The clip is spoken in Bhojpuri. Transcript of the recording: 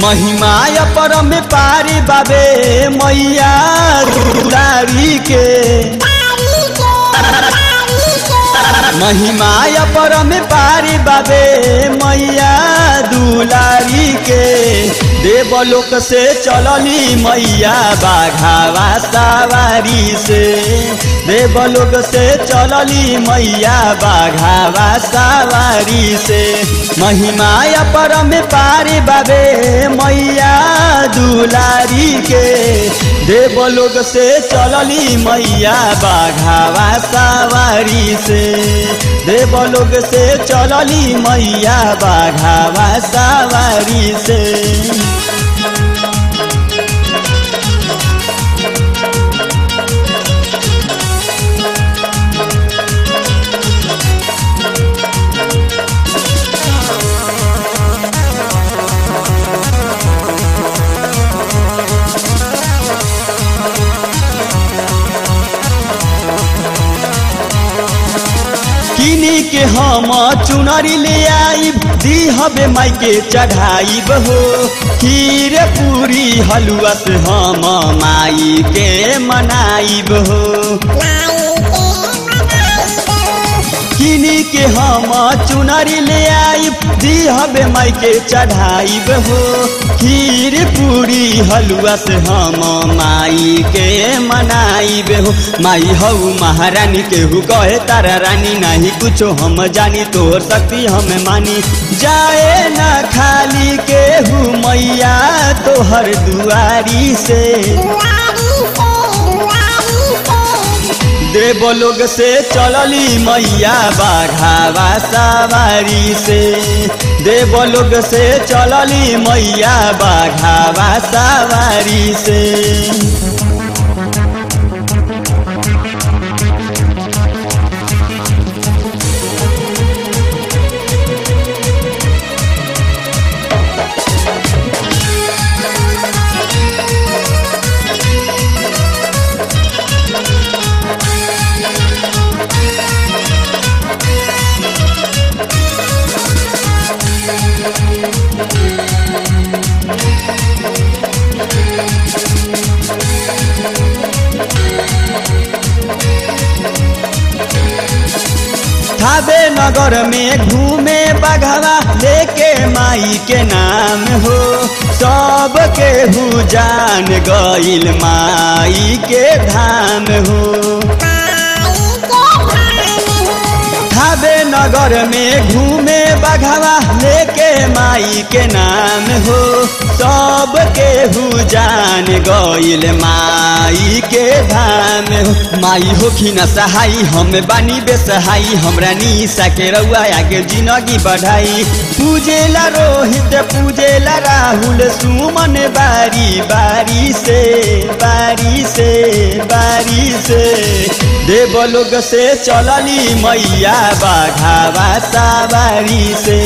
महिमाय परम पारी बाबे मैया दुलारी के महिमाय परम पारी बाबे मैया दुलारी के देवलोक से चलली मैया बाघावा सवारी से देवलोक से चलली मैया बाघावा सवारी से महिमाय परम पारी बाबे मैया दुलारी के देवलोक से चलली मैया बाघावा सवारी से देवलोक से चलली मैया बाघावा सवारी से किनी के हम चुनरी ले आईब दी हबे माई के चढ़ाईब हो खीर पूरी हलुआ से हम माई के मनाईब हो किनी के हम चुनरी ले आईब दी हबे माई के चढ़ाईब हो खीर पूरी हलुआ से हम माई के मनाईब हो माई हऊ महारानी केहू कहे तारा रानी नहीं कुछो हम जानी तोहर शक्ति हम मानी जाए न खाली केहू मैया तोहर दुआरी से देवलोक से चलली मैया बाघावा सवारी से देवलोक से चलली मैया बाघावा सवारी से थाबे नगर में घूमे बघवा लेके माई के नाम हो सब केहू जान गईल माई के धाम हो थाबे नगर में घूमे बघवा लेके माई के नाम हो सब केहू जान गईल माई के धाम हो माई होखी न सहाई हम बानी बेसहाई हमरा निशा के रउआ आगे जिंदगी बढ़ाई पूजेला रोहित पूजेला राहुल सुमन बारी बारी से बारी से बारी से देवलोक से चलली मैया बाघावा सवारी से